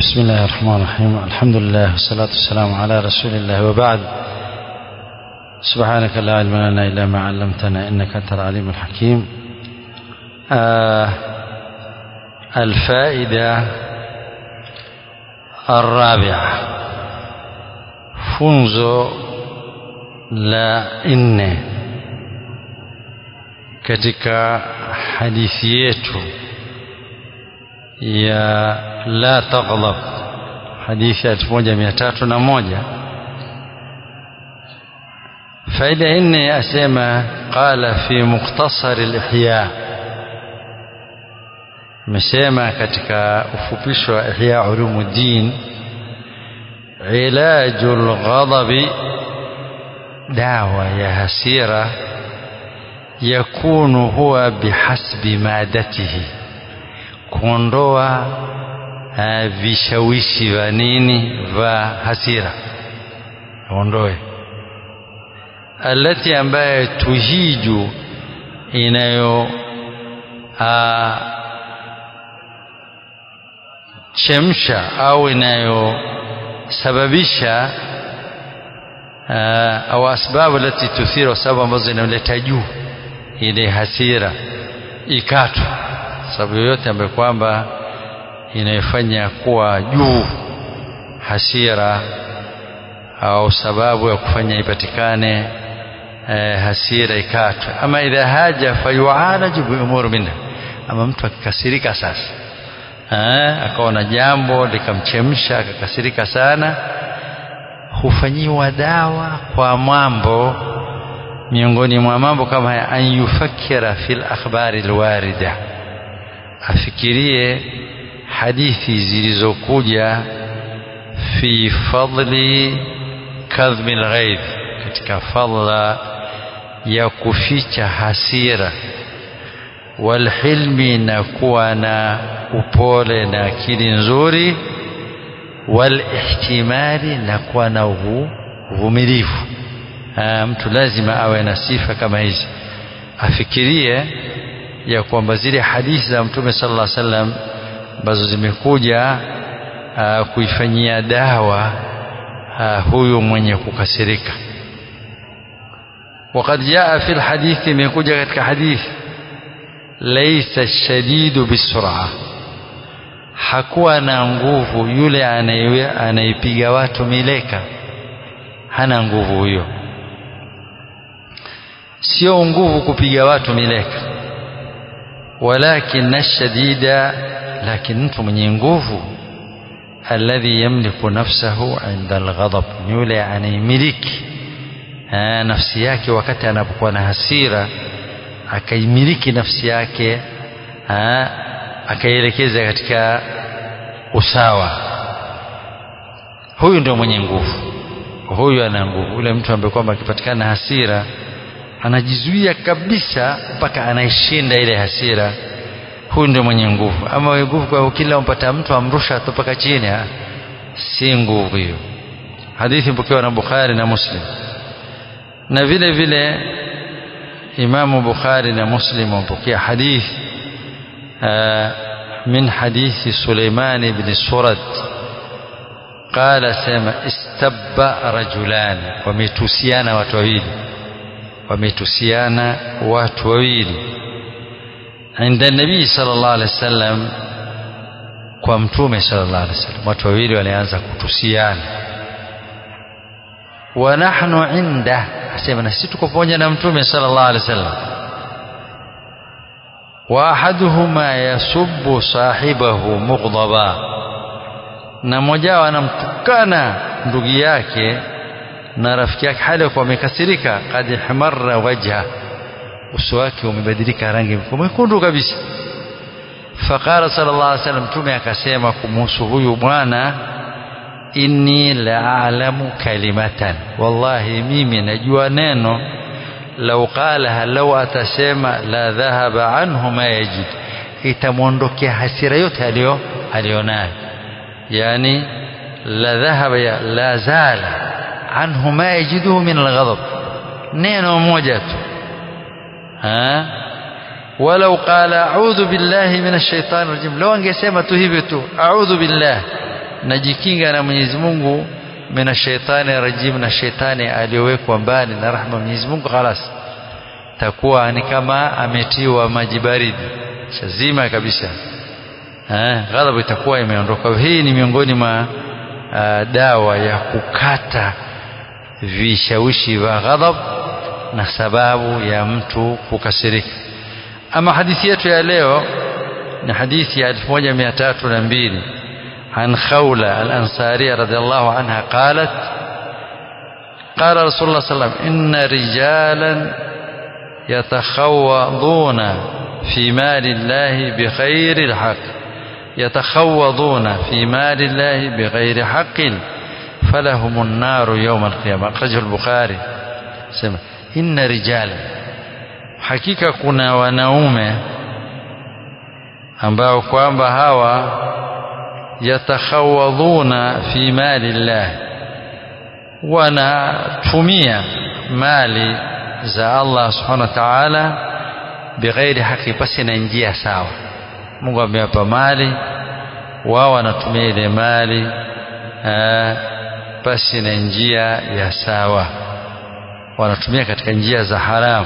بسم الله الرحمن الرحيم الحمد لله والصلاة والسلام على رسول الله وبعد سبحانك لا علم لنا إلا ما علمتنا إنك أنت العليم الحكيم آه الفائدة الرابعة funzo la nne katika hadithi yetu ya la taghdab hadithi ya elfu moja mia tatu na moja faida ya nne asema qala fi mukhtasari lihya amesema katika ufupisho wa ihya ulumuddin ilaju lghadabi dawa ya hasira yakunu huwa bihasbi madatihi kuondoa uh, vishawishi vya nini vya hasira ondoe alati ambaye tuhiju inayo uh, chemsha au inayosababisha uh, au asbabu lati tuthiru sababu ambazo zinaleta juu ile hasira ikatwe sababu yoyote ambayo kwamba inayofanya kuwa juu hasira au sababu ya kufanya ipatikane eh, hasira ikatwe ama idha haja fayualaju biumuru minha ama mtu akikasirika sasa eh, akaona jambo likamchemsha akakasirika sana hufanyiwa dawa kwa mambo miongoni mwa mambo kama haya an yufakira fil akhbari alwarida afikirie hadithi zilizokuja fi fadli kadhmi lghaidh katika fadla ya kuficha hasira walhilmi na kuwa na upole na akili nzuri walihtimali na kuwa na uvumilivu mtu lazima awe na sifa kama hizi afikirie ya kwamba zile hadithi za mtume sallallahu alaihi wasallam ambazo zimekuja uh, kuifanyia dawa uh, huyu mwenye kukasirika وقد جاء في الحديث imekuja katika hadithi laysa shadidu bisur'a hakuwa na nguvu yule anayepiga watu mileka hana nguvu huyo sio nguvu kupiga watu mileka walakin shadida lakini mtu mwenye nguvu alladhi yamliku nafsahu inda alghadab ni yule anaimiliki nafsi yake wakati anapokuwa na hasira akaimiliki nafsi yake akaielekeza katika usawa huyu ndio mwenye nguvu huyu ana nguvu ule mtu ambaye kwamba akipatikana hasira anajizuia kabisa mpaka anaishinda ile hasira huyu ndio mwenye nguvu ama mwenye nguvu kwa kila umpata mtu amrusha tu mpaka chini si nguvu hiyo hadithi mpokewa na Bukhari na Muslim na vile vile Imamu Bukhari na Muslim wamepokea hadithi من حديث سليمان بن سرد قال سما استب رجلان ومتوسيانا وتويل wametusiana watu wawili inda nabii sallallahu alaihi wasallam kwa mtume sallallahu alaihi wasallam watu wawili walianza kutusiana wa nahnu inda asema na sisi tuko pamoja na mtume sallallahu alaihi wasallam wa ahaduhuma yasubbu sahibahu mughdaba na mmoja wao anamtukana ndugu yake na rafiki yake hali ya kuwa amekasirika kad ihmarra wajha uso wake umebadilika rangi mwekundu kabisa faqala sallallahu alaihi wasallam mtume akasema kumhusu huyu bwana inni la a'lamu kalimatan wallahi mimi najua neno lau qalaha lau atasema la dhahaba anhu ma yajid itamwondokea hasira yote aliyo alionayo yani la dhahaba ya la zala anhu ma yajiduhu min alghadab neno moja tu ha walau qala a'udhu billahi minash shaitani rajim law angesema tu hivyo tu a'udhu billah najikinga na Mwenyezi Mungu mina shaitani rajim na shaitani aliyowekwa mbali na rahma Mwenyezi Mungu khalas takuwa ni kama ametiwa maji baridi shazima kabisa eh ghadhabu itakuwa imeondoka hii ni miongoni mwa uh, dawa ya kukata vishawishi vya ghadhab na sababu ya mtu kukasirika ama hadithi yetu ya leo ni hadithi ya 1302 عن خولة الأنصارية رضي الله عنها قالت قال رسول الله صلى الله عليه وسلم إن رجالا يتخوضون في مال الله بغير الحق يتخوضون في مال الله بغير حق فلهم النار يوم القيامة أخرجه البخاري سمع إن رجالا hakika kuna wanaume ambao kwamba hawa yatakhawadhuna fi mali llah wanatumia mali za Allah subhanahu wa ta'ala bighairi haki basi na njia sawa Mungu amewapa mali wao wanatumia ile mali basi na njia ya sawa wanatumia katika njia za haramu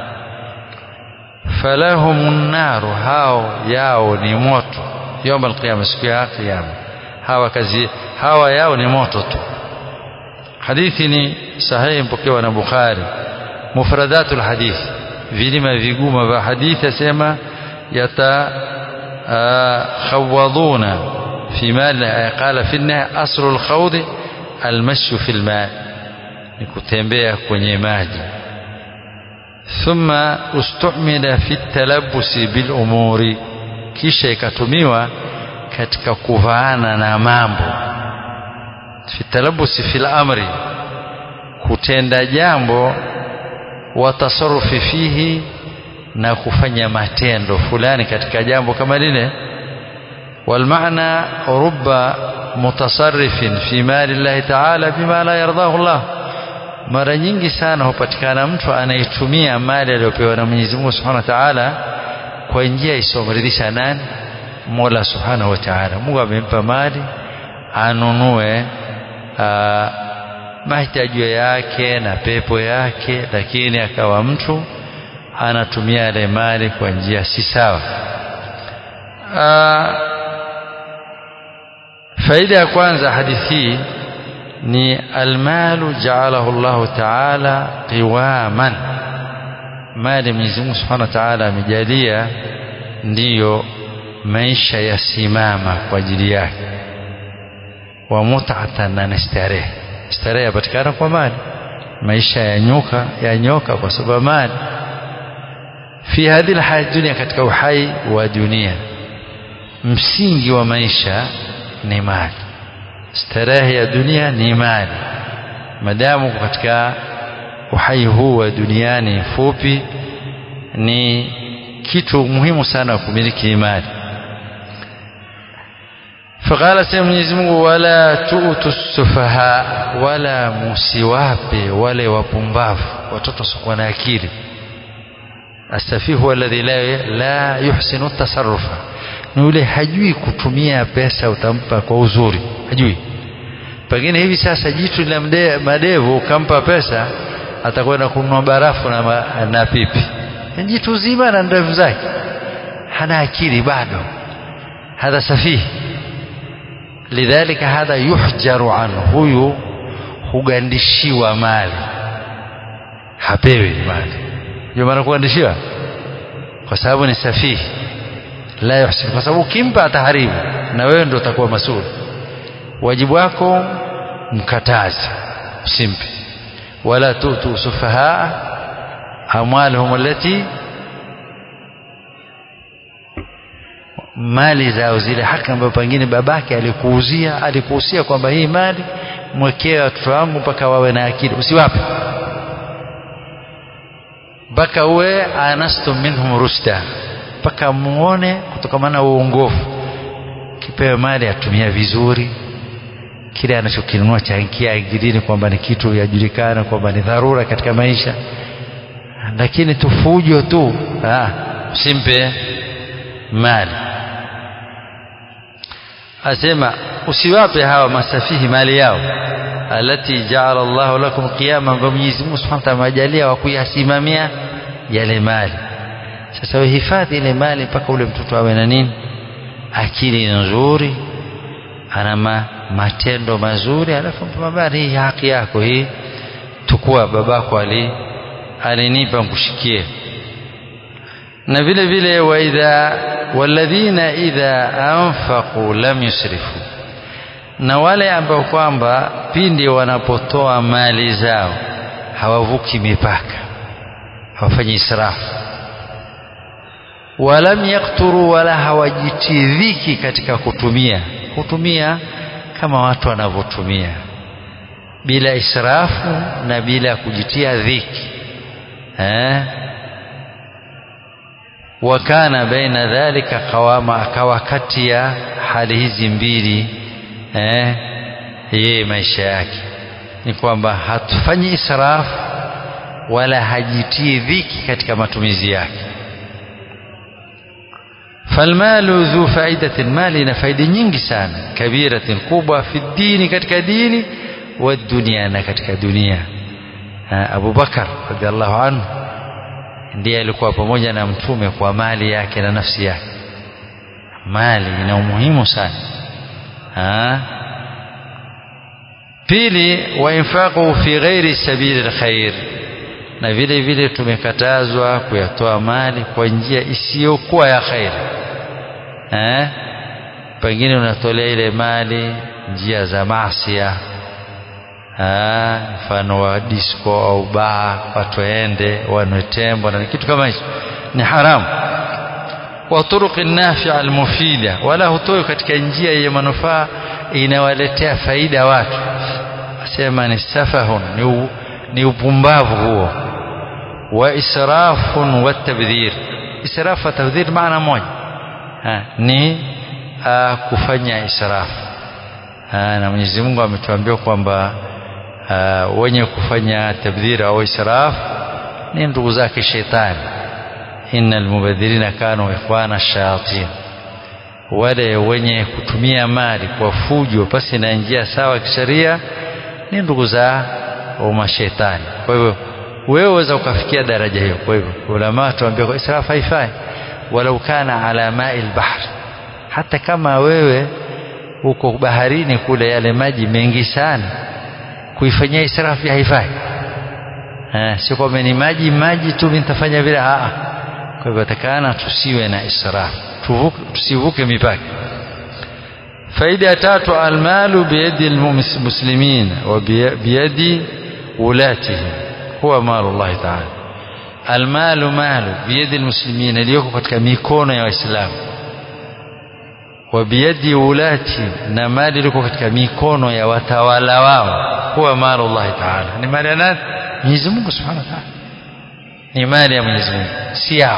falahumun naru hao yao ni moto يوم القيامة siku ya kiyama hawa kazi hawa yao ni moto tu hadithi ni sahihi mpokewa na Bukhari mufradatul hadith vilima viguma vya hadithi asema yata khawaduna fi mal qala fi nahy asru al-khawd al-mashi fi al-ma ni kutembea kwenye maji thumma ustumila fi at-talabbus bil umuri kisha ikatumiwa katika kuvaana na mambo fitalabusi fil amri kutenda jambo watasarufi fihi na kufanya matendo fulani katika jambo kama lile والمعنى رب متصرف في مال الله تعالى بما لا يرضاه الله mara nyingi sana hupatikana mtu anaitumia mali aliyopewa na Mwenyezi Mungu Subhanahu wa Ta'ala kwa njia isiyomridhisha nani Mola Subhanahu wa Ta'ala Mungu amempa mali anunue mahitaji yake na pepo yake lakini akawa mtu anatumia ile mali kwa njia si sawa faida ya kwanza hadithi hii ni almalu ja'alahu Allah Ta'ala qiwaman mali Mwenyezi Mungu Subhanahu wa Ta'ala amejalia ndiyo maisha yasimama kwa ajili yake wa mut'atan na starehe starehe yapatikana kwa mali maisha ya nyoka ya nyoka kwa sababu mali fi hadhihi alhayat dunia katika uhai wa dunia msingi wa maisha ni mali starehe ya dunia ni mali madamu katika uhai huu wa duniani fupi ni kitu muhimu sana kumiliki mali فقال سيدنا Mwenyezi Mungu wala tu'tu sufaha wala musiwape wale wapumbavu watoto sikuwa na akili astafihu alladhi la, la yuhsinu tasarrufa ni yule hajui kutumia pesa utampa kwa uzuri hajui pengine hivi sasa jitu la madevu ukampa pesa atakwenda kununua barafu na, na pipi jitu zima na ndevu zake hana akili bado hadha safihi lidhalika hadha yuhjaru anhu huyu hugandishiwa mali hapewi mali ndio maana kugandishiwa kwa sababu ni safihi la yuhsin kwa sababu ukimpa ataharibu na wewe ndio utakuwa masuli wajibu wako mkatazi usimpe wala tutu sufahaa amwalhum allati mali zao zile haki ambayo pengine babake alikuuzia alikuhusia kwamba hii mali mwekee watoto wangu mpaka wawe na akili usiwape mpaka uwe anastum minhum rushda mpaka muone kutokana na uongofu kipewe mali atumia vizuri kile anachokinunua changia ingilini kwamba ni kitu yajulikana kwamba ni dharura katika maisha lakini tufujo tu usimpe mali asema usiwape hawa masafihi mali yao alati jaala Allahu lakum qiyama ambayo Mwenyezi Mungu Subhanahu wa Ta'ala amejalia wa kuyasimamia yale mali sasa uhifadhi ile mali mpaka ule mtoto awe na nini akili nzuri ana ma, matendo mazuri alafu mabari hii haki yako hii tukua babako ali alinipa mkushikie na vile vile wa idha walladhina idha anfaqu lam yusrifu na wale ambao kwamba pindi wanapotoa mali zao hawavuki mipaka hawafanyi israfu walam yakturu wala hawajitidhiki katika kutumia kutumia kama watu wanavyotumia bila israfu na bila kujitia dhiki eh wakana baina dhalika qawama akawa kati ya hali hizi mbili eh yeye maisha yake ni kwamba hatufanyi israfu wala hajitii dhiki katika matumizi yake falmalu dhu faidatin mali ina faida nyingi sana kabiratin kubwa fi dini katika dini wa dunia na katika dunia Abu Bakar radhiallahu anhu ndiye alikuwa pamoja na mtume kwa mali yake na nafsi yake mali ina umuhimu sana ha? pili wa infaqu fi ghairi sabili alkhair na vile vile tumekatazwa kuyatoa mali kwa njia isiyokuwa ya khair eh pengine unatolea ile mali njia za maasiya mfano wa disco au baa watu waende wanwe tembo na kitu kama hicho ni haramu wa turuqi nafi'a almufida wala hutoi katika njia yenye manufaa inawaletea faida watu asema ni safahun ni, u, ni upumbavu huo wa israfun wa tabdhir israf wa tabdhir maana moja ha, ni uh, kufanya israf ha, na Mwenyezi Mungu ametuambia kwamba uh, wenye kufanya tabdhir au israf ni ndugu zake shetani innal mubadhirina kanu ikhwana shayatin wale wenye kutumia mali kwa fujo pasi na njia sawa kisheria ni ndugu za mashetani kwa hivyo wewe waweza ukafikia daraja hiyo kwa hivyo ulama tuambia kwa israfu haifai walau kana ala mai albahr hata kama wewe uko baharini kule yale maji mengi sana kuifanyia israfu haifai eh sio kwamba ni maji maji tu nitafanya vile a kwa hivyo takana tusiwe na israfu tusivuke mipaka faida ya tatu almalu biyadi almuslimin wa biyadi ulatihim huwa malu Allah ta'ala almalu malu biyadi almuslimin iliyoko katika mikono ya waislamu wa biyadi ulati na mali iliko katika mikono ya watawala wao huwa malu Allah ta'ala ni mali ya nani Mwenyezi Mungu Subhanahu wa ta'ala ni mali ya Mwenyezi Mungu si yao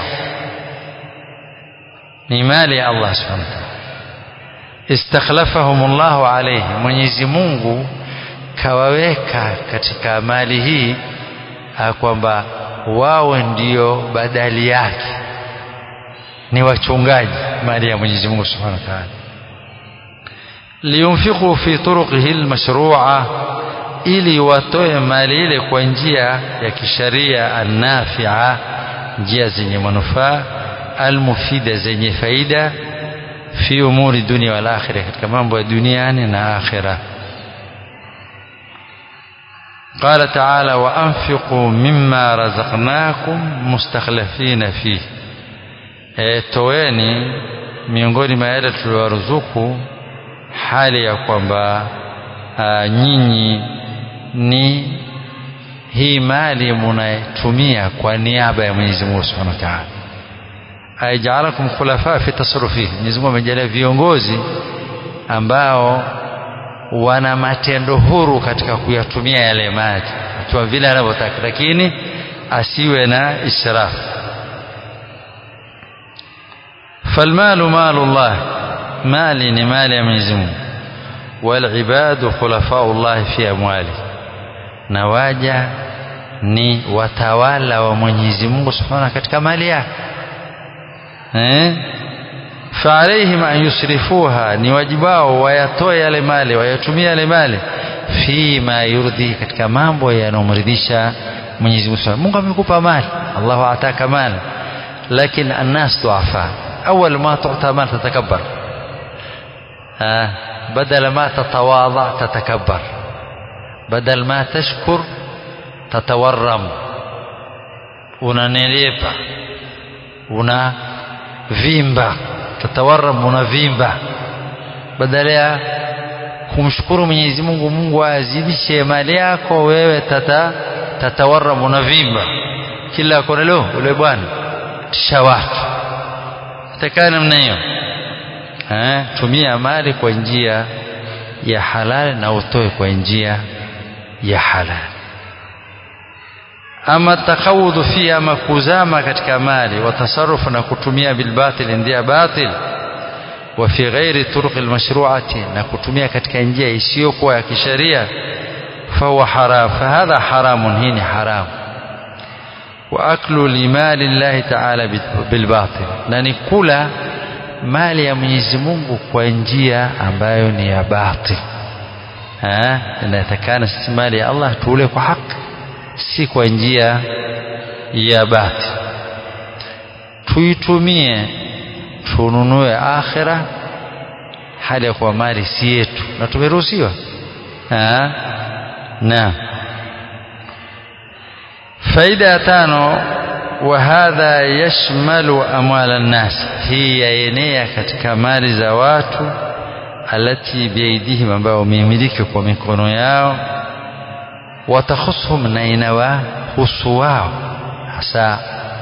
ni mali ya Allah Subhanahu wa ta'ala istakhlafahum Allah alayhi Mwenyezi Mungu kawaweka katika mali hii kwamba wao ndio badali yake ni wachungaji mali ya Mwenyezi Mungu Subhanahu wa Ta'ala liyunfiqu fi turuqihi almashru'a ili watoe mali ile kwa njia ya kisharia annafi'a njia zenye manufaa almufida zenye faida fi umuri dunia wal akhirah katika mambo ya duniani na akhirah قال تعالى وأنفقوا مما رزقناكم مستخلفين فيه e, toeni miongoni mwa yale tuliwaruzuku hali ya kwamba nyinyi ni hii mali munaitumia kwa niaba ya Mwenyezi Mungu Subhanahu wa Ta'ala aijaalakum khulafa fi tasarrufihi Mwenyezi Mungu amejalia viongozi ambao wana matendo huru katika kuyatumia yale maji akiwa vile anavyotaka lakini asiwe na israfu falmalu malu llah mali ni mali ya Mwenyezi Mungu walibadu khulafau llah fi amwali na waja ni watawala wa Mwenyezi Mungu subhanahu katika mali yake eh فعليهم أن يسرفوها ni wajibu wao wayatoe yale mali wayatumie yale mali fima yurdhi katika mambo yanayomridhisha Mwenyezi Mungu Mungu amekupa mali Allahu ataka mali lakini الناس ضعفاء أول ما تعطى مال تتكبر آه بدل ما تتواضع تتكبر بدل ما تشكر تتورم unanenepa una vimba tatawaram unavimba badala ya kumshukuru Mwenyezi Mungu Mungu azidishe mali yako wewe tata tatawaram unavimba kila kona leo ule bwana tisha watu itakaa namna hiyo eh tumia mali kwa njia ya halali na utoe kwa njia ya halali ama takawudhu fi ama kuzama katika mali watasarufu na kutumia bilbatil ndia batil wa fi ghairi turuq almashru'ati na kutumia katika njia isiyokuwa ya kisheria fahuwa haram fahadha haramun hii ni haram wa aklu limali llahi ta'ala bilbatil na ni kula mali ya Mwenyezi Mungu kwa njia ambayo ni ya batil eh inatakana sisi mali ya Allah tuule kwa haki si kwa njia ya bati tuitumie tununue akhira hali ya kuwa mali si yetu na tumeruhusiwa na faida ya tano وهذا يشمل أموال الناس هي ينيا katika mali za watu alati biaidihim ambao wamemiliki kwa mikono yao وتخصهم na inawahusu wao hasa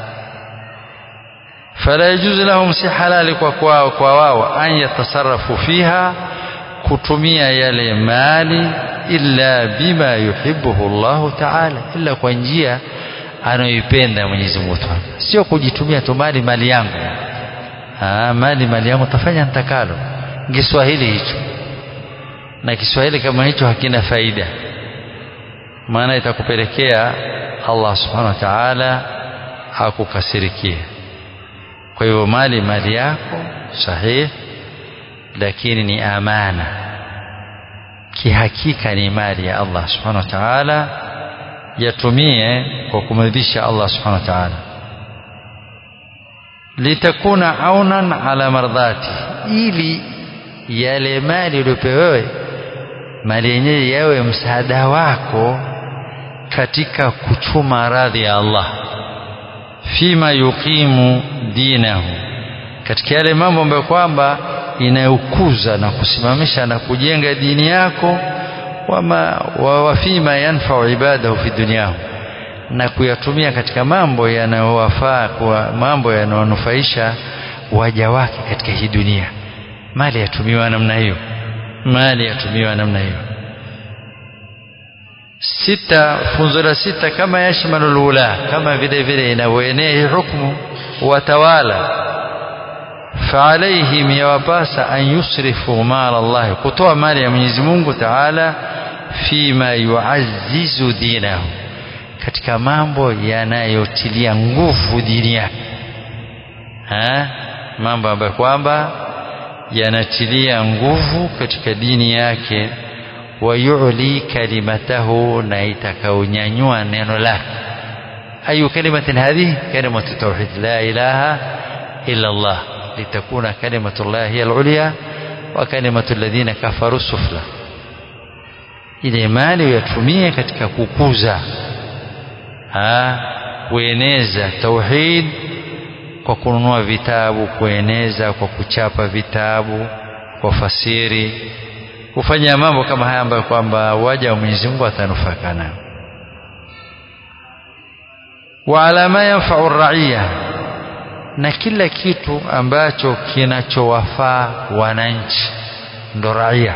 فلا يجوز لهم si halali kwa kwao kwa wao an yatasarrafu fiha kutumia yale mali illa bima yuhibbuhu Allah ta'ala illa kwa njia anayoipenda Mwenyezi Mungu sio kujitumia tu mali mali yangu ah mali mali yangu tafanya nitakalo Kiswahili hicho na Kiswahili kama hicho hakina faida maana itakupelekea Allah subhanahu wa ta'ala akukasirikie kwa hivyo mali mali yako sahihi lakini ni amana kihakika ni mali ya Allah subhanahu wa ta'ala yatumie kwa kumridhisha Allah subhanahu wa ta'ala litakuna aunan ala mardhati ili yale mali uliyopewewe mali yenyewe yawe msaada wako katika kuchuma radhi ya Allah fima yuqimu dinahu katika yale mambo ambayo kwamba inayokuza na kusimamisha na kujenga dini yako wama wa fima yanfa'u ibadahu fi dunyahu na kuyatumia katika mambo yanayowafaa kwa mambo yanayonufaisha waja wake katika hii dunia mali yatumiwa namna hiyo mali yatumiwa namna hiyo sita funzo la sita kama yashmalu lula kama vile vile inavyoenea hukumu watawala فعليهم يواباس أن يصرفوا مال الله كتوى مال يا Mwenyezi Mungu Taala فيما يعزز دينه katika mambo yanayotilia nguvu dini yake mambo ambayo kwamba yanatilia nguvu katika dini yake wayuli kalimatahu na itakaonyanyua neno lake ayu kalimatin hadhihi kalimatu tauhid la ilaha illa Allah litakuna kalimatu Allah hiya al-ulya wa kalimatu alladhina kafaru sufla ile mali uyatumie katika kukuza ha kueneza tauhid kwa kununua vitabu kueneza kwa kuchapa vitabu kwa fasiri kufanya mambo kama haya ambayo kwamba waja wa Mwenyezi Mungu atanufaika nayo wa ala ma yanfa'u ar-ra'iya na kila kitu ambacho kinachowafaa wananchi ndo raia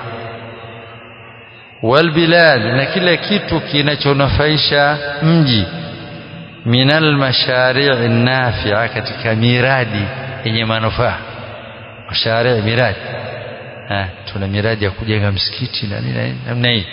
walbilad na kila kitu kinachonufaisha mji minal mashari' nafi'a katika miradi yenye manufaa mashari' miradi ha, tuna miradi ya kujenga msikiti na nini namna hii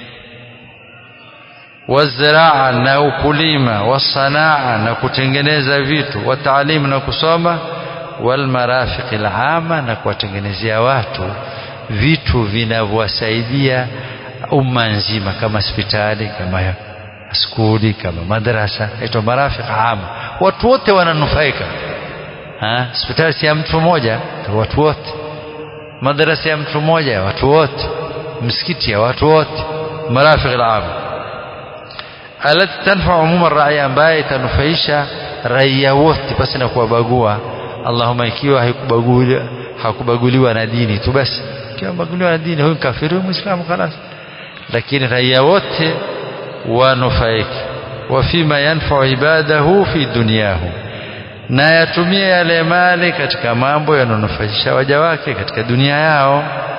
waziraa na ukulima wasanaa na kutengeneza vitu wataalimu na kusoma walmarafiq alama na kuwatengenezea watu vitu vinavyowasaidia umma nzima kama hospitali kama skuli kama madrasa aitwa marafiq ama watu wote wananufaika hospitali si ya mtu mmoja watu wote madrasa ya mtu mmoja watu wote msikiti ya watu wote marafiq alama alati tanfa umuma raia ambaye itanufaisha raia wote pasi na kuwabagua Allahumma ikiwa haikubaguliwa hakubaguliwa na dini tu basi ikiwa baguliwa na dini huyu kafiri huyu muislamu خلاص lakini raia wote wanufaiki wa fima yanfa'u ibadahu fi dunyahu na yatumie yale mali katika mambo yanonufaisha waja wake katika dunia yao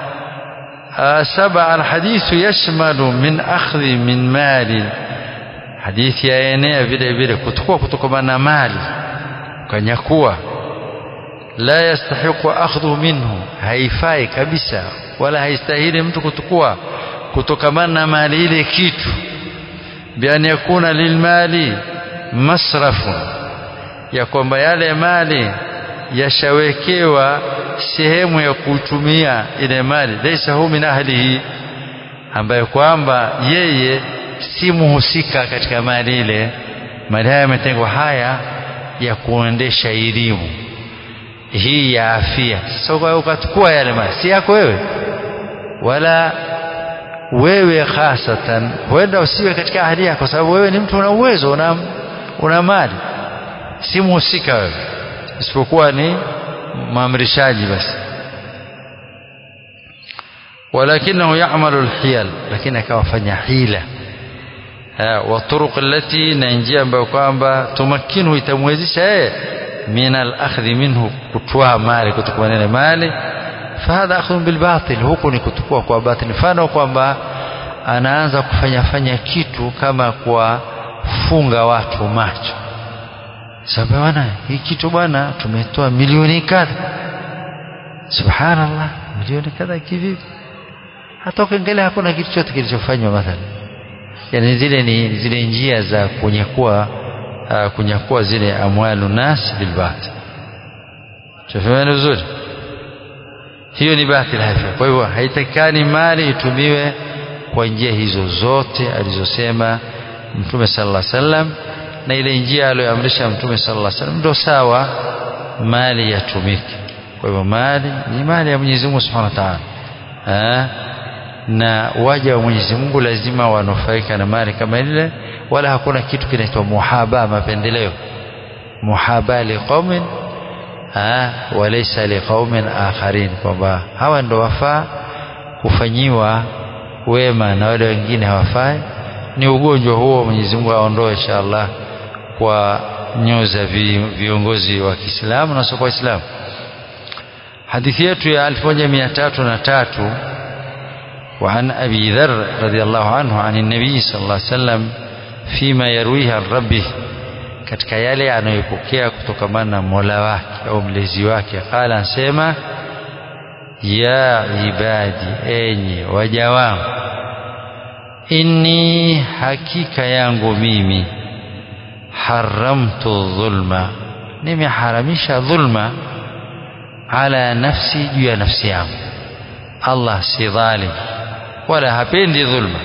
saba alhadithu yashmalu min akhdhi min mali hadithi yaenea vile vile kutukua kutokana na mali ukanyakua la yastahiqu akhdhu minhu haifai kabisa wala haistahili mtu kutukua kutokamana na mali ile kitu bian yakuna lilmali masrafu ya kwamba yale mali yashawekewa sehemu ya kutumia ile mali laysa hu min ahlihi ambaye kwamba yeye si muhusika katika mali ile mali haya yametengwa haya ya kuendesha elimu hii ya afya sasa ukachukua yale mali si yako wewe wala wewe hasatan huenda usiwe katika ahli yako kwa sababu wewe ni mtu una uwezo una, una mali si muhusika wewe isipokuwa ni maamrishaji basi walakinahu ya'malu alhiyal lakini akawafanya hila wa turuq allati na njia ambayo kwamba tumakinu itamwezesha yeye min al-akhdhi minhu kutwaa mali kutoka na mali fahadha akhdhu bil batil huku ni kutukua kwa batil mfano kwamba anaanza kufanya fanya kitu kama kuwafunga watu macho sababu bwana hii kitu bwana tumetoa milioni kadha subhanallah milioni kadha kivipi hata ukiangalia hakuna kitu chote kilichofanywa mathalan yani zile ni zile njia za kunyakua uh, kunyakua zile amwalu nas bil batil tufahamu vizuri hiyo ni batil hafia kwa hivyo haitakani mali itumiwe kwa njia hizo zote alizosema mtume sallallahu alaihi wasallam na ile njia aliyoamrisha mtume sallallahu alaihi wasallam ndio sawa mali yatumike kwa hivyo mali ni mali ya Mwenyezi Mungu Subhanahu wa Ta'ala na waja wa Mwenyezi Mungu lazima wanufaika na mali kama ile wala hakuna kitu kinaitwa muhaba mapendeleo muhaba liqaumin walaysa liqaumin akharin kwamba hawa ndo wafaa kufanyiwa wema na wale wengine hawafai ni ugonjwa huo Mwenyezi Mungu aondoe inshallah kwa nyoyo za viongozi wa Kiislamu na sio kwa Waislamu hadithi yetu ya 1303 وعن أبي ذر رضي الله عنه عن النبي صلى الله عليه وسلم فيما يرويه عن ربه katika yale anayopokea kutokamana na Mola wake au mlezi wake qala ansema ya ibadi enyi waja wangu inni hakika yangu mimi haramtu dhulma nimeharamisha dhulma ala nafsi juu ya nafsi yangu Allah si dhalim wala hapendi dhulma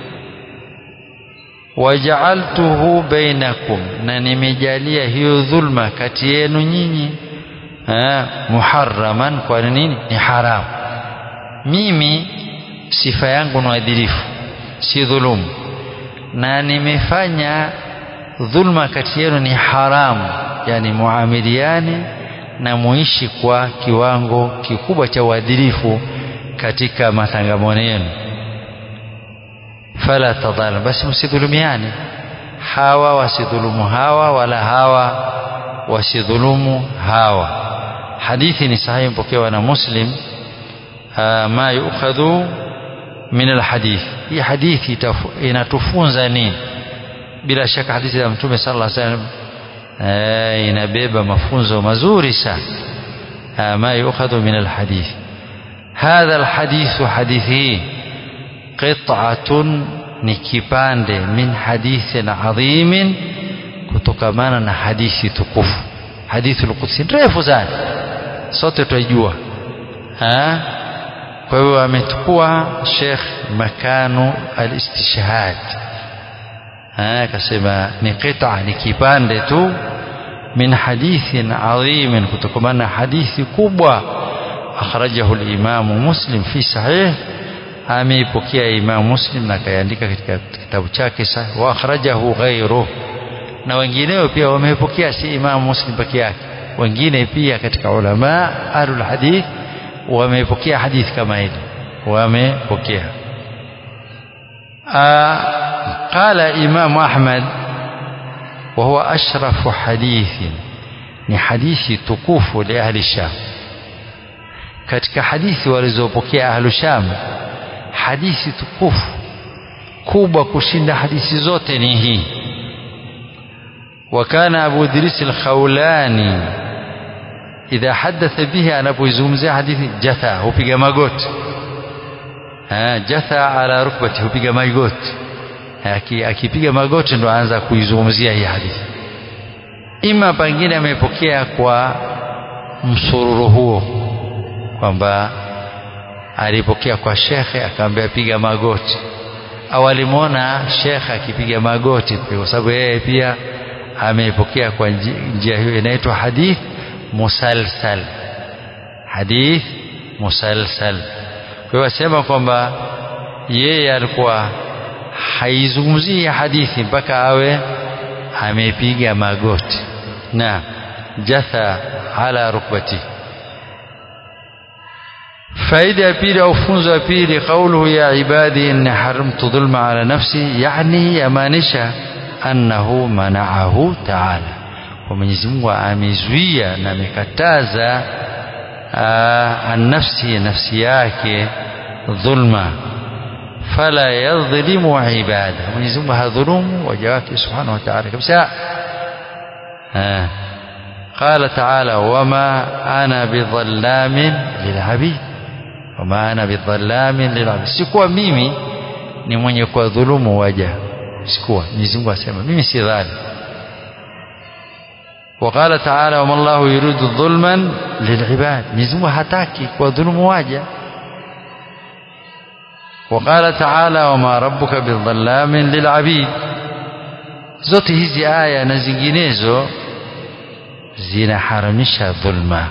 wajaaltuhu bainakum na nimejalia hiyo dhulma kati yenu nyinyi muharraman kwa nini ni haramu mimi sifa yangu ni adilifu si dhulumu na nimefanya dhulma kati yenu ni haramu yani muamiliani na muishi kwa kiwango kikubwa cha uadilifu katika matangamano yenu fala tadhalam basi msidhulumiane hawa wasidhulumu hawa wala hawa wasidhulumu hawa hadithi ni sahihi mpokewa na muslim ma yukhadhu min alhadith hii hadithi inatufunza nini bila shaka hadithi ya mtume sallallahu alaihi wasallam inabeba mafunzo mazuri sana ma yukhadhu min alhadith hadha alhadithu hadithi qit'atun ni kipande min hadithin adhimin kutokamana na hadithi tukufu hadithul qudsi refu sana sote twaijua kwa hivyo amechukua Sheikh makanu al-istishhad akasema ni qita ni kipande tu min hadithin adhim kutokana na hadithi kubwa akhrajahu al-Imam Muslim fi sahih ameipokea Imam Muslim na kaandika katika kitabu chake sahih wa akhrajahu ghayruhu na wengineo pia wamepokea si Imam Muslim peke yake wengine pia katika ulama ahlul hadith wamepokea hadithi kama hili wamepokea قال إمام أحمد وهو أشرف حديث ni hadithi tukufu li ahli Sham katika hadithi walizopokea ahlu Sham hadithi tukufu kubwa kushinda hadithi zote ni hii وكان أبو إدريس الخولاني إذا حدث به أنا أبو يزومزي حديث جثى هو بيجا ماغوت جثى على ركبته هو بيجا ماغوت akipiga magoti ndo aanza kuizungumzia hii hadithi ima pengine amepokea kwa msururu huo kwamba alipokea kwa shekhe akamwambia piga magoti au alimwona shekhe akipiga magoti kwa sababu yeye pia ameipokea kwa njia hiyo inaitwa hadith musalsal hadith musalsal kwa hiyo asema kwamba yeye alikuwa haizungumzii hadithi mpaka awe amepiga magoti na jatha ala rukbati faida ya pili au funzo ya pili qauluhu ya ibadi inni haramtu dhulma ala nafsi yani yamaanisha annahu manaahu taala kwa Mwenyezi Mungu amezuia na amekataza annafsi nafsi yake dhulma fala yadhlimu ibada Mwenyezi Mungu hadhulumu waja wake subhanahu wa ta'ala kabisa قال تعالى وما أنا بظلام للعبيد وما أنا بظلام للعبيد sikuwa mimi ni mwenye kuwadhulumu waja sikuwa Mwenyezi Mungu asema mimi si dhalim وقال تعالى وما الله يريد ظلما للعباد Mwenyezi Mungu hataki kuwadhulumu waja وقال تعالى وما ربك بالظلام للعبيد zote hizi aya na zinginezo zinaharamisha dhulma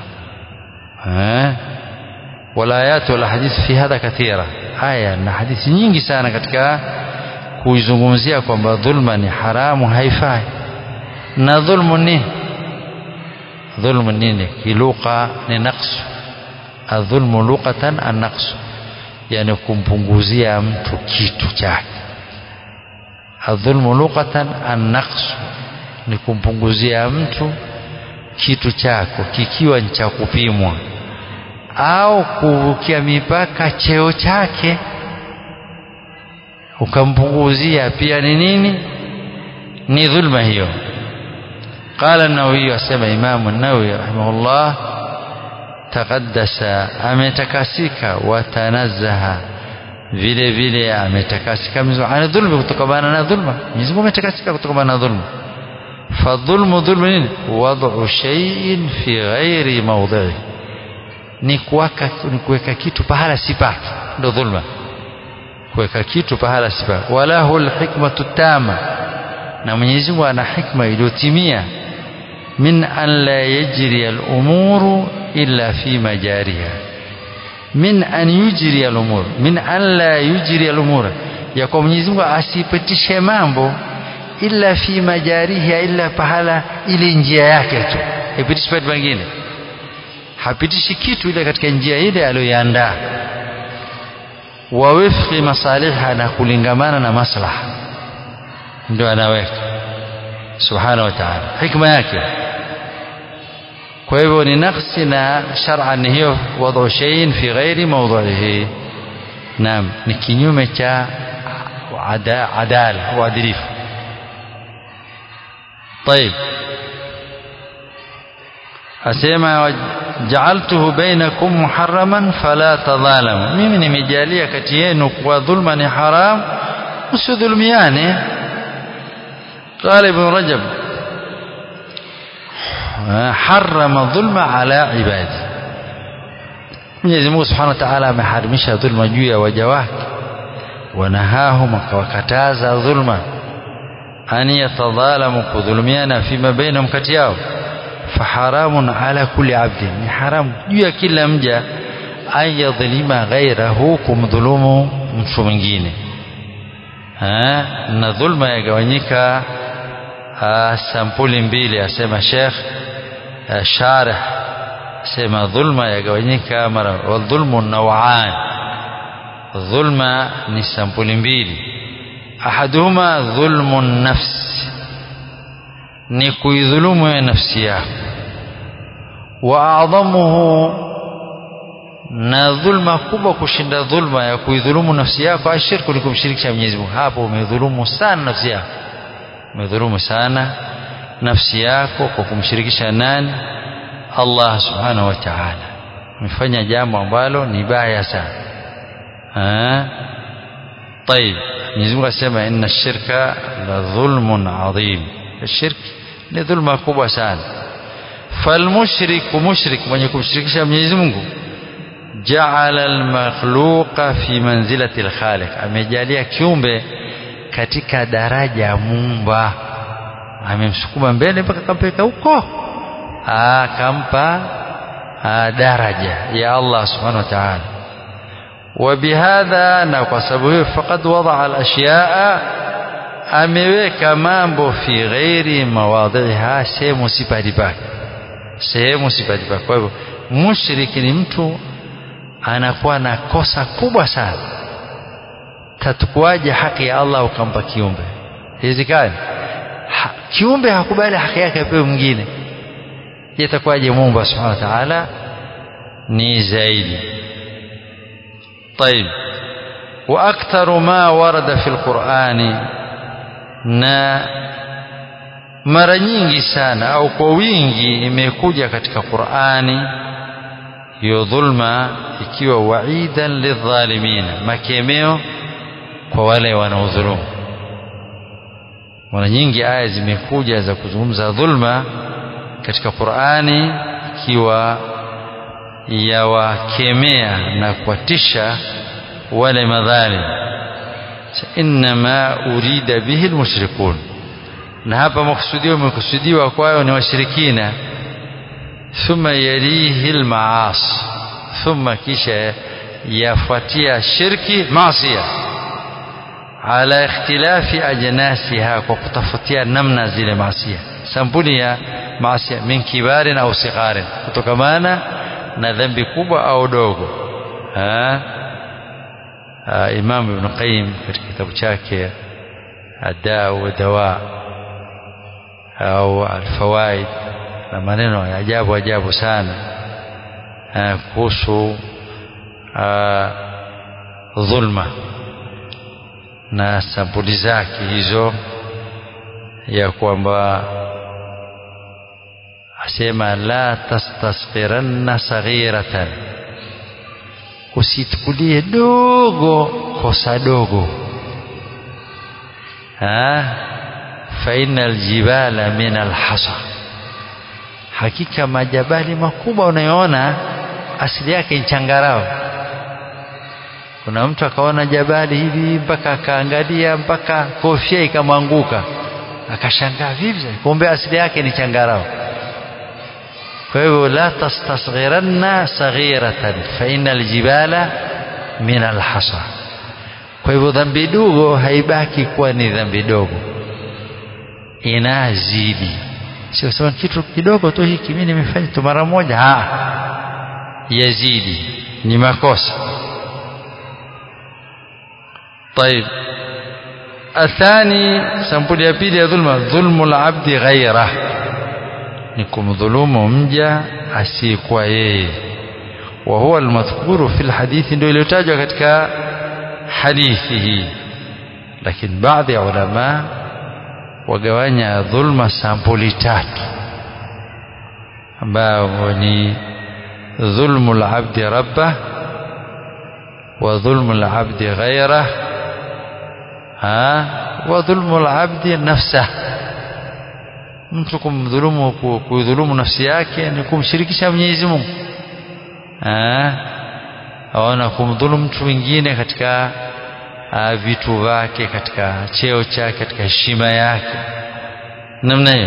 walayat wal hadith fi hadha kathira aya na hadithi nyingi sana katika kuizungumzia kwamba dhulma ni haramu haifai na dhulmu nini dhulmu nini kiluqa ni naqsu adhulmu luqatan an-naqsu yani kumpunguzia mtu kitu chake adhulmu luqatan an-naqsu ni kumpunguzia mtu kitu chako kikiwa ni cha kupimwa au kuvukia mipaka cheo chake ukampunguzia pia ni nini ni dhulma hiyo قال النووي أسمى إمام النووي رحمه الله تقدس ametakasika watanazaha vile vile ametakasika ana dhulma kutokamana na dhulma Mwenyezi Mungu ametakasika kutokamana na dhulma fadhulmu dhulmu nini wad'u shay'in fi ghairi mawdhi'i ni kuweka ni kuweka kitu pahala si pake ndio dhulma kuweka kitu pahala si pake wala hul hikmatu tama na Mwenyezi Mungu ana hikma iliyotimia min an la yajri al-umuru illa fi majariha min an yujri al-umur min an la yujri al-umura ya kwa Mwenyezi Mungu asipitishe mambo illa fi majariha illa pahala ile njia yake tu ipitishi pale pengine hapitishi kitu ile katika njia ile aliyoiandaa wa wifqi masaliha na kulingamana na maslaha ndio anaweka subhanahu wa ta'ala hikma yake kwa hivyo ni nafsi na shar'an ni hiyo wad'u shay'in fi ghairi mawdhihi naam ni kinyume cha adala uadilifu طيب asema ja'altuhu bainakum muharraman fala tadhalamu mimi nimejalia kati yenu kwa dhulma ni haram usidhulumiane قال ابن رجب حرم الظلم على عباده Mwenyezi Mungu Subhanahu wa Ta'ala ameharimisha dhulma juu ya waja wake wanahahum akawakataza dhulma an yatadhalamu kudhulumiana fima bainahum kati yao faharamun ala kulli abdin ni haramu juu ya kila mja an yadhlima ghairahu kumdhulumu mtu mwingine na dhulma yagawanyika sampuli mbili asema Sheikh Sharih asema dhulma yagawanyika mara wadhulmu nawan dhulma ni sampuli mbili ahaduhuma dhulmu nafsi ni kuidhulumu ya nafsi yako wa adhamuhu na dhulma kubwa kushinda dhulma ya kuidhulumu nafsi yako ashirku ni kumshirikisha Mwenyezi Mungu hapo umedhulumu sana nafsi yako umedhulumu sana nafsi yako kwa kumshirikisha nani Allah subhanahu wa ta'ala umefanya jambo ambalo ni baya sana ah طيب Mwenyezi Mungu asema inna shirka la dhulmun adhim shirk ni dhulma kubwa sana falmushriku mushrik mwenye kumshirikisha Mwenyezi Mungu jaala almakhluqa fi manzilati alkhaliq amejalia kiumbe katika daraja ya muumba amemsukuma mbele mpaka kampeka huko akampa daraja ya Allah subhanahu wa ta'ala وبهذا na kwa sababu hiyo faqad wadaa al-ashyaa ameweka mambo fi ghairi mawadhiha sehemu sipati pake sehemu sipati pake kwa hivyo mushriki ni mtu anakuwa na kosa kubwa sana tatukuaje haki ya Allah ukampa kiumbe hizikani ha, kiumbe hakubali haki yake apewe mwingine itakuwaje Mungu subhanahu wa ta'ala ni zaidi طيب واكثر ما ورد في القرآن na mara nyingi sana au kwa wingi imekuja katika Qur'ani hiyo dhulma ikiwa waidan lidhalimina makemeo kwa wale wanaodhulumu mara nyingi aya zimekuja za kuzungumza dhulma katika Qur'ani ikiwa yawakemea na kuwatisha wale madhalim inma urida bihi almushrikun na hapa makusudio umekusudiwa kwayo ni washirikina thumma yalihi almaasi thumma kisha yafuatia shirki maasia ala ikhtilafi ajnasiha kwa kutafutia namna zile maasia sampuli ya maasia min kibarin au sigharin kutokamana na dhambi kubwa au dogo ha? Ha, Imam Ibn Qayyim katika kitabu chake Adaa wa Dawa au Alfawaid na maneno ya ajabu ajabu sana kuhusu dhulma na sampuli zake hizo ya kwamba asema la tastasqiranna saghiratan usitukulie dogo kosa dogo ha fa innal jibala min alhasa hakika majabali makubwa unayoona asili yake ni changarao kuna mtu akaona jabali hivi mpaka akaangalia mpaka kofia ikamwanguka akashangaa vipi kumbe asili yake ni changarao kwa hivyo la tastasghiranna saghiratan fa innal jibala min alhasa kwa hivyo dhambi dogo haibaki kuwa ni dhambi dogo inazidi sio sema kitu kidogo tu hiki mimi nimefanya tu mara moja ah yazidi ni makosa طيب الثاني sampuli ya pili ya dhulma dhulmu al-abdi ghayrah ni kumdhulumu mja asiyekuwa yeye wa huwa almadhkuru fil hadithi ndio iliyotajwa katika hadithi hii lakini baadhi ya ulama wagawanya dhulma sampuli tatu ambao ni dhulmu al-abdi rabbah wa dhulmu al-abdi ghayrah ha wa dhulmu al-abdi nafsah mtu kumdhulumu kuidhulumu nafsi yake ni kumshirikisha Mwenyezi Mungu aona kumdhulumu mtu mwingine katika uh, vitu vyake katika cheo chake katika heshima yake namna hiyo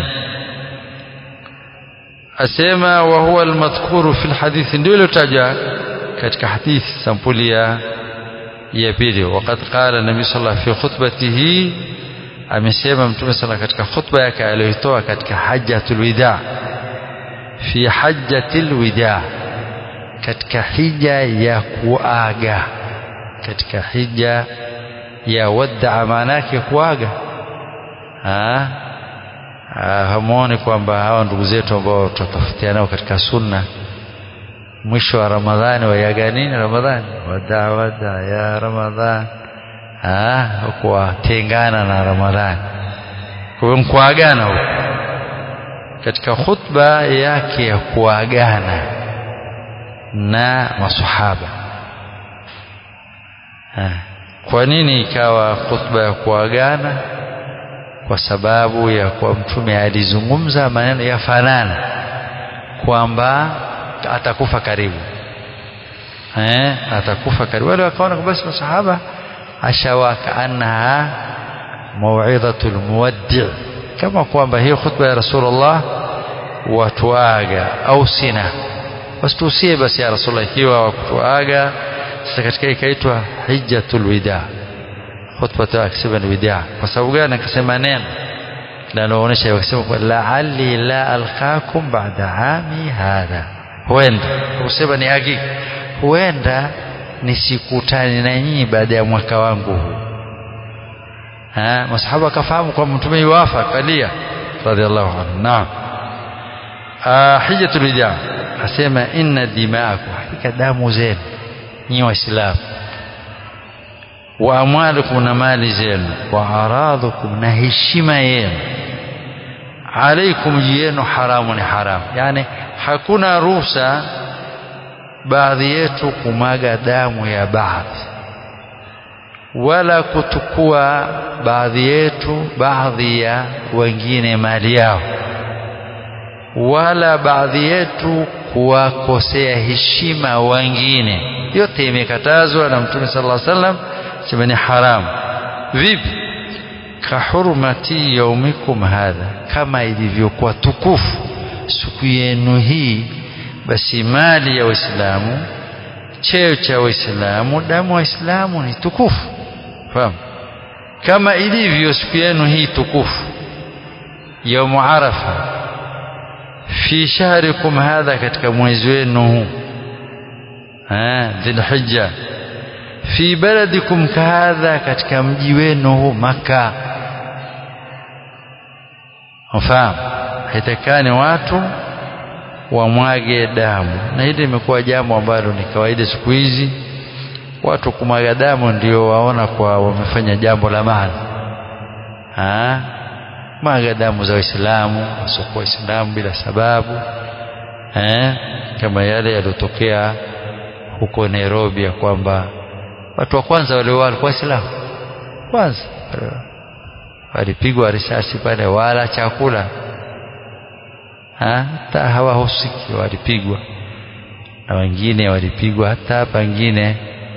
asema wa huwa almadhkuru fi alhadithi ndio ilotajwa katika hadithi sampuli ya ya pili waqad qala nabii sallallahu fi khutbatihi amesema mtume sala katika khutba yake aliyoitoa katika hajjatul wida fi hajjatil wida katika hija ya kuaga katika hija ya wadda maana yake kuaga hamuone kwamba hawa ndugu zetu ambao tutatafutia nao katika sunna mwisho wa ramadhani wayaga nini ramadhani wadaa wadaa ya ramadhani kuwatengana na ramadhani kwa hiyo mkuagana huko katika khutba yake ya kuagana na masahaba kwa nini ikawa khutba ya kuagana kwa sababu ya kuwa mtume alizungumza maneno yafanana kwamba atakufa karibu eh, atakufa karibu wale wakaona basi masahaba ashawa kaannaha mauidhatul muwaddi kama kwamba hiyo khutba ya rasulullah watuaga au sina wasitusie basi ya rasulullah ikiwa wakutuaga sasa katika ikaitwa hijjatul wida khutbatu akisema ni wida kwa sababu gani akasema neno linaloonyesha akasema la'alli la alqakum ba'da ami hadha huenda kusema ni hakika huenda nisikutane na nyinyi baada ya mwaka wangu huu masahaba akafahamu kwamba mtume yuwafa kalia radhiallahu anhu naam hijjatul wida asema inna dimaakum hakika damu zenu nyinyi waislamu wa amwalukum na mali zenu wa aradhukum na heshima yenu alaikum juu yenu haramu ni haramu yani hakuna ruhusa baadhi yetu kumaga damu ya baadhi wala kutukua baadhi yetu baadhi ya wengine mali yao wala baadhi yetu kuwakosea heshima wengine yote imekatazwa na mtume sallallahu alaihi wasallam sema ni haramu vipi kahurmati yaumikum hadha kama ilivyokuwa tukufu siku yenu hii basi mali ya waislamu cheo cha waislamu damu waislamu ni tukufu fahamu kama ilivyo siku yenu hii tukufu yaumu arafa fi shahrikum hadha katika mwezi wenu huu dhilhijja fi baladikum kahadha katika mji wenu huu maka mfahamu haitakani watu wamwage damu na hili limekuwa jambo ambalo ni kawaida siku hizi watu kumwaga damu ndio waona kwa wamefanya jambo la maana mwaga damu za waislamu wasiokuwa waislamu bila sababu eh, kama yale yaliyotokea huko Nairobi ya kwamba watu wa kwanza wale walikuwa waislamu kwanza walipigwa risasi pale wala chakula hata hawahusiki walipigwa na wengine walipigwa hata pengine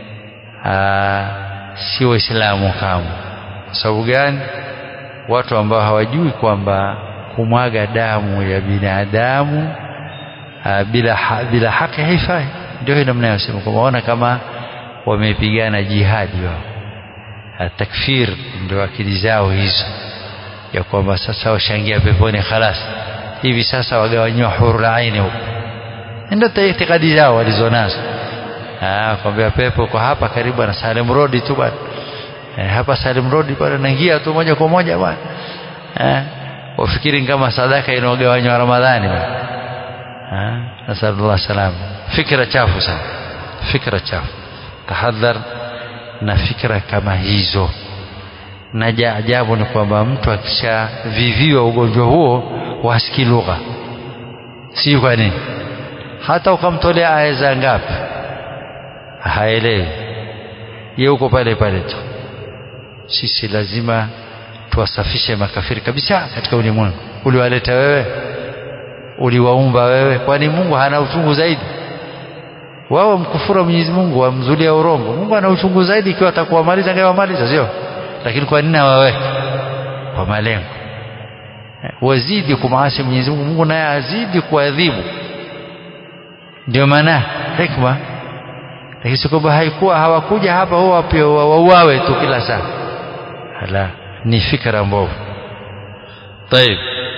si waislamu kama kwa sababu gani watu ambao hawajui kwamba kumwaga damu ya binadamu bila ha, bila haki haifai ndio hilo mnayosema kwamba waona kama wamepigana jihadi wao takfir ndio akili zao hizo ya kwamba sasa washangia peponi khalas hivi sasa wagawanyiwa hurul aini huko ndio itikadi zao walizonazo ah kwambia pepo kwa hapa karibu na Salem Road tu bwana eh, hapa Salim Road pale naingia tu moja kwa moja bwana eh, wafikiri kama sadaka inaogawanywa Ramadhani bwana eh, nasallallahu salam fikra chafu sana fikra chafu tahadhar na fikra kama hizo na ajabu ni kwamba mtu akishaviviwa ugonjwa huo wasikii lugha si kwa nini hata ukamtolea aya za ngapi haelewi ye uko pale pale tu sisi lazima tuwasafishe makafiri kabisa katika ulimwengu uliwaleta wewe uliwaumba wewe kwani Mungu hana uchungu zaidi wao mkufuru Mwenyezi Mungu wamzulia urongo Mungu ana uchungu zaidi ikiwa atakuwamaliza angewamaliza sio lakini kwa nini hawaweki kwa malengo wazidi kumwasi Mwenyezi Mungu Mungu naye azidi kuadhibu ndio maana hikma lakini si kwamba haikuwa hawakuja hapa huwa pia wauawe tu kila saa hala ni fikra mbovu طيب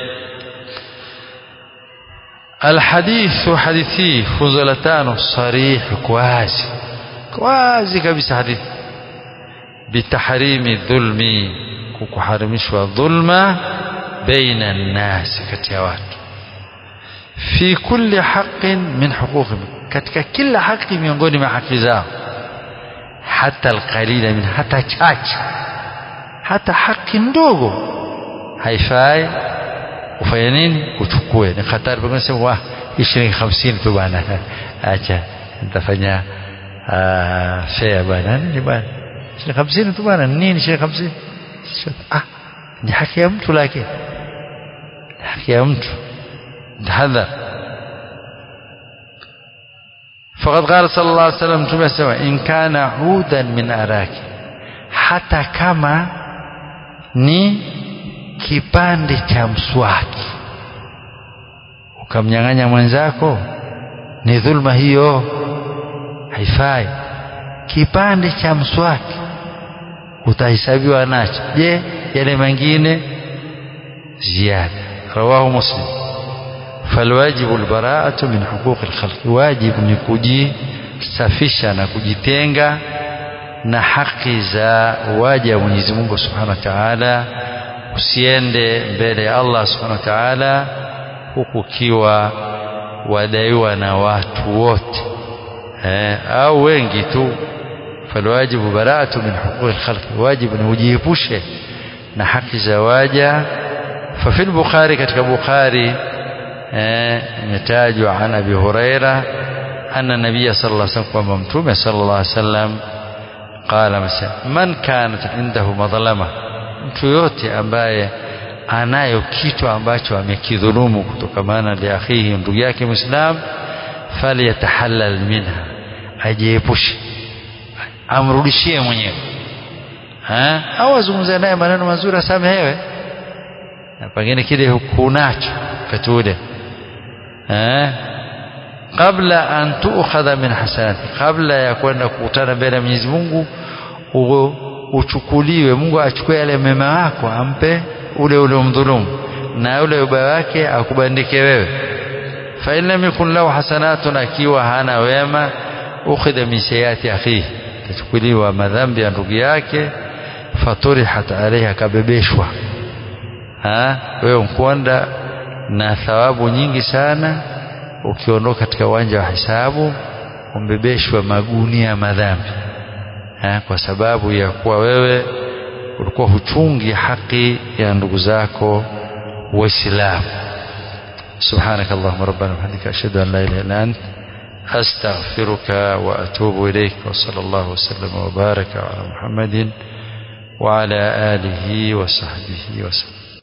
الحديث حديثي فضلتان صريح كوازي كوازي كبس حديث بتحريم الظلم كحرمش الظلم بين الناس كتيوات في كل حق من حقوقهم katika kila haki miongoni mwa haki zao hata alqalila min hata chache hata haki ndogo haifai ufanye nini uchukue ni hatari pengine sema wah shilingi 50 tu bwana acha nitafanya fare bwana nini bwana shilingi 50 tu bwana nini shilingi 50 ah ni haki ya mtu lakini haki ya mtu tahadhar فقد قال صلى الله عليه وسلم تمسوا إن كان عودا من أراك حتى كما ni kipande cha mswaki ukamnyang'anya mwenzako ni dhulma hiyo haifai kipande cha mswaki utahesabiwa nacho je yale mengine ziada rawahu muslim falwajibu albaraatu min huquqi alkhalqi wajibu ni kujisafisha na kujitenga na haki za waja wa Mwenyezi Mungu Subhanahu wa Ta'ala usiende mbele ya Allah Subhanahu wa Ta'ala huku ukiwa wadaiwa na watu wote eh, au wengi tu falwajibu bara'atu min huquqi alkhalqi wajibu ni ujiepushe na haki za waja ففي البخاري katika Bukhari imetajwa an Abi Huraira anna Nabiy sallallahu alaihi wasallam kwamba Mtume sallallahu alaihi wasallam qala masa man kanat indahu madhlama mtu yote ambaye anayo kitu ambacho amekidhulumu kutokamana li akhihi ndugu yake Muislam falyatahallal minha ajiepushe amrudishie mwenyewe au azungumze naye maneno mazuri asamehewe na pengine kile hukunacho wakati ule kabla an tuukhadha min hasanati kabla ya kwenda kukutana mbele ya Mwenyezi Mungu uchukuliwe Mungu achukue yale mema yako ampe ule ule umdhulumu na ule ubaya wake akubandike wewe fa in lam yakun lahu hasanatun akiwa hana wema ukhidha min sayyiati akhihi tachukuliwa madhambi ya ndugu yake faturihat alayha akabebeshwa wewe mkwanda na thawabu nyingi sana ukiondoka katika uwanja wa hisabu umbebeshwa magunia ya madhambi ha, kwa sababu ya kuwa wewe ulikuwa huchungi haki ya ndugu zako waislamu سبحانك اللهم ربنا وبحمدك أشهد أن لا إله إلا أنت أستغفرك وأتوب إليك وصلى الله وسلم وبارك على محمد وعلى آله وصحبه وسلم